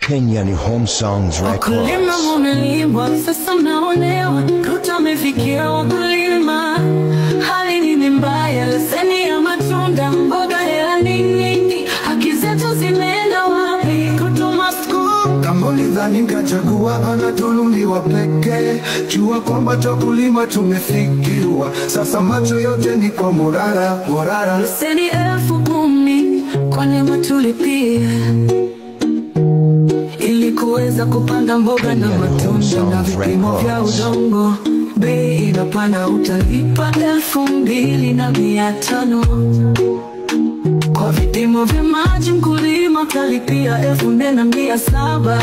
Kenyan Home Songs Wakulima Records. mumelima, sasa mnaonewa, Ruto amefikia wakulima. Hali ni ni mbaya, leseni ya matunda, mboga hela ni nyingi, haki zetu zimeenda wapi? Kutuma school Kama ulidhani nikachagua anatululiwa pekee, jua kwamba takulima tumefikiwa. Sasa macho yote ni kwa Morara, Morara. leseni elfu kumi kwa neema tulipia ili kuweza kupanda mboga na Kenyan matunda na Homes vipimo vya Records. udongo. Bei inapanda, utalipa elfu mbili na mia tano kwa vipimo vya maji. Mkulima utalipia elfu nne na mia saba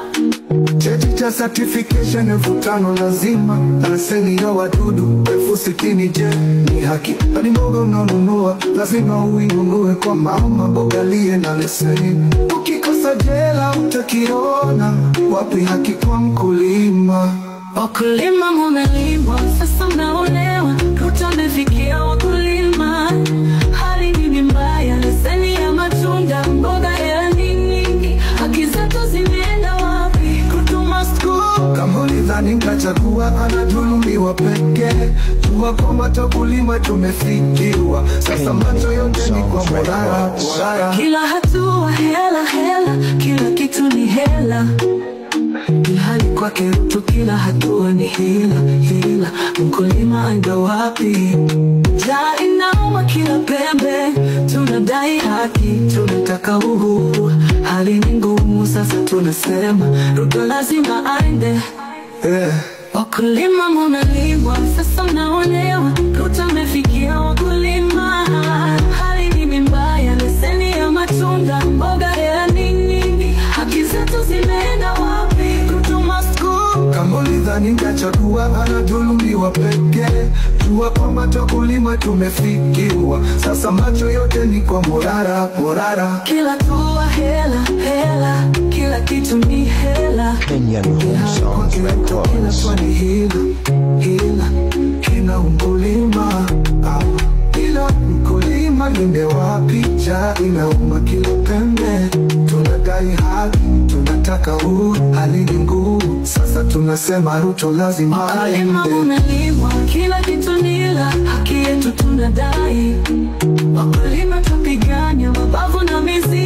Cheti cha certification elfu tano lazima, na leseni ya wadudu elfu sitini. Je, ni haki? Hadi mboga unanunua lazima uinunue kwa mama mboga liye na leseni. Ukikosa jela utakiona wapi haki kwa mkulima? Wakulima mumelima, sasa mnaonewa. Ruto amefikia wakulima, hali ni mbaya, leseni ya matunda, mboga hela ni nyingi, haki zetu zimeenda wapi? Kutuma school Kama ulidhani nikachagua anadhulumiwa pekee, jua kwamba takulima tumefikiwa. Sasa macho yote ni kwa Morara, Morara. Kila hatua hela hela, kila kitu ni hela, ilhali kwake Ruto kila hatua ni hila hila. Mkulima aenda wapi? Njaa inauma kila pembe, tunadai haki, tunataka uhuru. Hali ni ngumu, sasa tunasema Ruto lazima aende. Eh. Wakulima mumelima, sasa mnaonewa. Ruto amefikia wakulima, hali ni mbaya, leseni ya matunda, mboga hela ni nyingi, haki zetu zimeenda wapi? Kutuma school Kama ulidhani nikachagua anadhulumiwa pekee, jua kwamba takulima tumefikiwa. Sasa macho yote ni kwa Morara, Morara. kila tua hela hela, kila kitu ni hela. Kenyan Home Songs Kila Records. swali hila hila, kila mkulima ah, kila mkulima linde wapi? Njaa inauma kila pembe, tunadai haki, tunataka uhuru, hali ni ngumu. Sasa tunasema Ruto lazima Wakulima aende. mumelimwa, kila kitu nila, haki yetu tunadai. Wakulima tupigania mabavu na mizizi